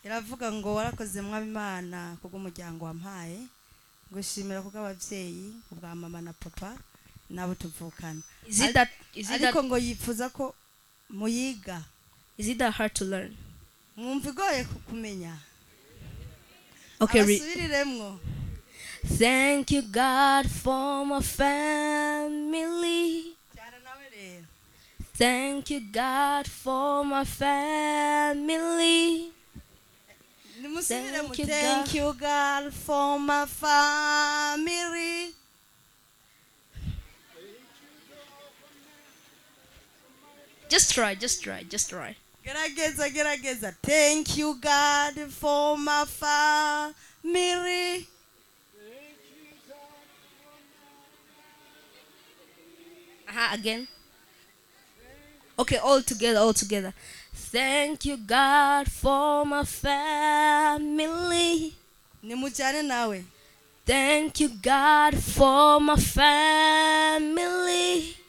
iravuga ngo warakoze mwaba imana kubw'umuryango wampaye gushimira kubw'ababyeyi ubwa mama na papa nabo tuvukana Is it that is it ariko that ngo yifuza ko muyiga is it that hard to learn? mwumva igoye ku- kumenya Okay, re- abasubiriremwo Thank you, God, for my family. cyara nawe rero Thank you, God, for my family. nimusubire mu Thank you, thank God. you God for my family Just try, just try, just try. gerageza gerageza thank you god for my family Uh-huh, again. Okay, all together, all together. Thank you, God, for my family. nimujyane nawe Thank you, God, for my family.